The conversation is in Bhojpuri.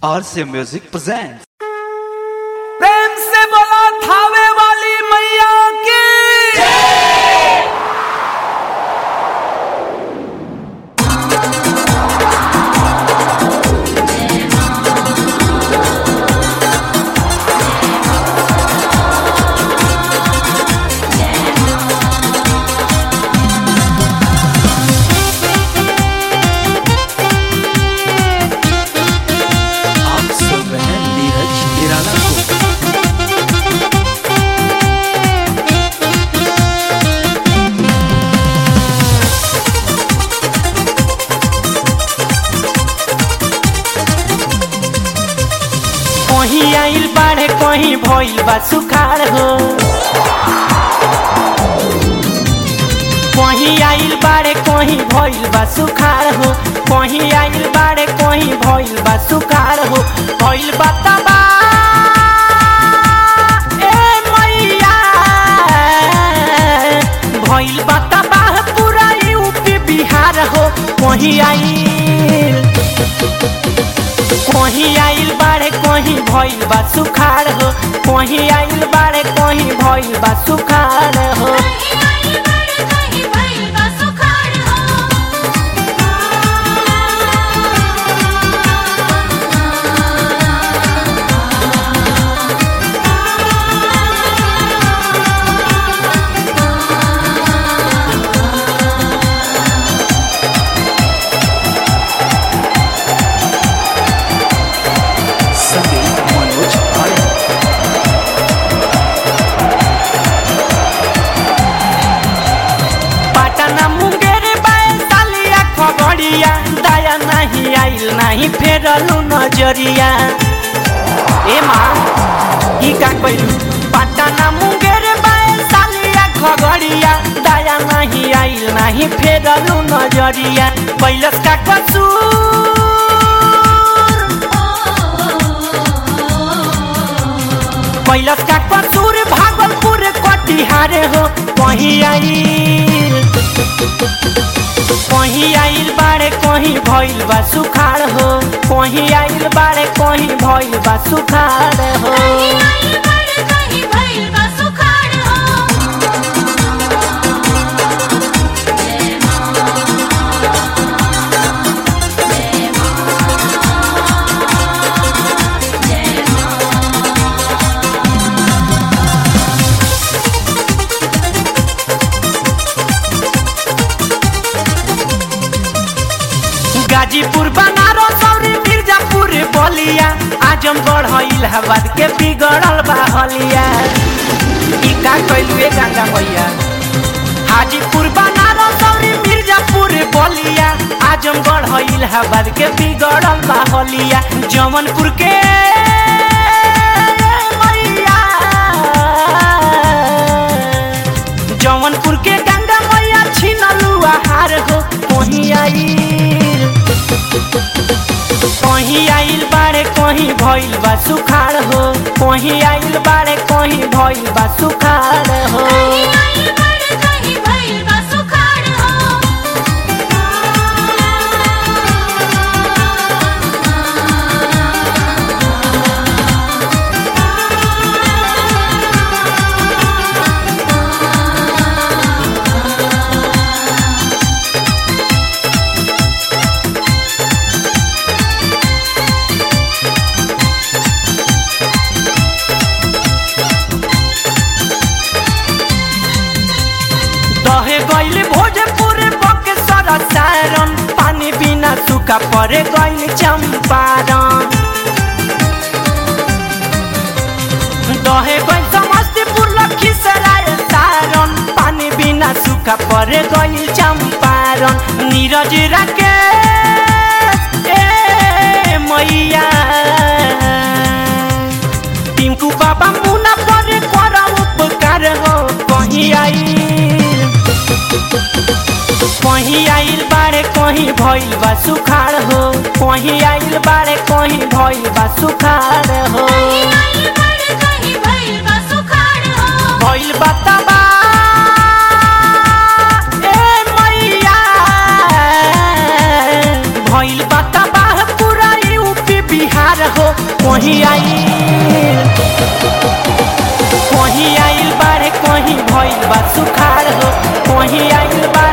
RC Music presents. प्रेम से बोला थावे वाली मैया की आप सुन रहे हैं नीरज निराला को कहीं आइल बाढ़े कहीं भइल बा सुखाड़ हो कहीं आइल बाढ़े कहीं भइल बा सुखाड़ हो कहीं आइल बाढ़े कहीं भइल बा सुखाड़ हो भइल बा तबा ए मैया भइल बा तबाह पूरा यूपी बिहार हो कहीं आइल कहीं आइल बाड़े कहीं भइल बा सुखाड़ हो कहीं आइल बाड़े कहीं भइल बा सुखाड़ हो कहीं आइल बाड़े कहीं भइल बा सुखाड़ संगीत मनोज आर्य पटना मुंगेर बैसालिया खगड़िया दया नहीं आइल नहीं फेरलू नजरिया ए माँ ई का कइलू पटना मुंगेर बैसालिया खगड़िया दया नहीं आइल नहीं फेरलू नजरिया कैलस का कसूर कैलस का कसूर भागलपुर कटिहार हो कहीं आइल कहीं आइल बाड़े कहीं भइल बा सुखाड़ हो कहीं आइल बाड़े कहीं भइल बा सुखाड़ हो कहीं आइल बाड़े कहीं भइल बा सुखाड़ हो गाजीपुर बनारस और मिर्जापुर बलिया आजमगढ़ इलाहाबाद के बिगड़ल बा हलिया ई का कइलू ए गंगा मैया हाजीपुर बनारस और मिर्जापुर बलिया आजमगढ़ इलाहाबाद के बिगड़ल बा हलिया जमनपुर के मैया जौनपुर के गंगा मैया छिनलू आहार हो कहीं आइल कहीं आइल बाड़े कहीं भइल बा सुखाड़ हो कहीं आइल बाड़े कहीं भइल बा सुखाड़ हो कहीं आइल बाड़े कहीं भइल बा सुखाड़ दहे गइल भोजपुर बक्सर सारन पानी बिना सूखा परे गइल चंपारण दहे गइल समस्तीपुर लखीसराय सारन पानी बिना सूखा परे गइल चंपारण नीरज राकेश ए मैया टिंकू बाबा मुना पर कर उपकार हो कहीं आइल कहीं आइल बाड़े कहीं भइल बा सुखाड़ हो कहीं आइल बाड़े कहीं भइल बा सुखाड़ हो कहीं आइल बाड़े कहीं भइल बा सुखाड़ हो भइल बा तबा ए मैया भइल बा तबाह पूरा यूपी बिहार सुखार हो कहीं आइल कहीं आइल बाढ़ कहीं भइल बा सुखार हो कहीं आइल बा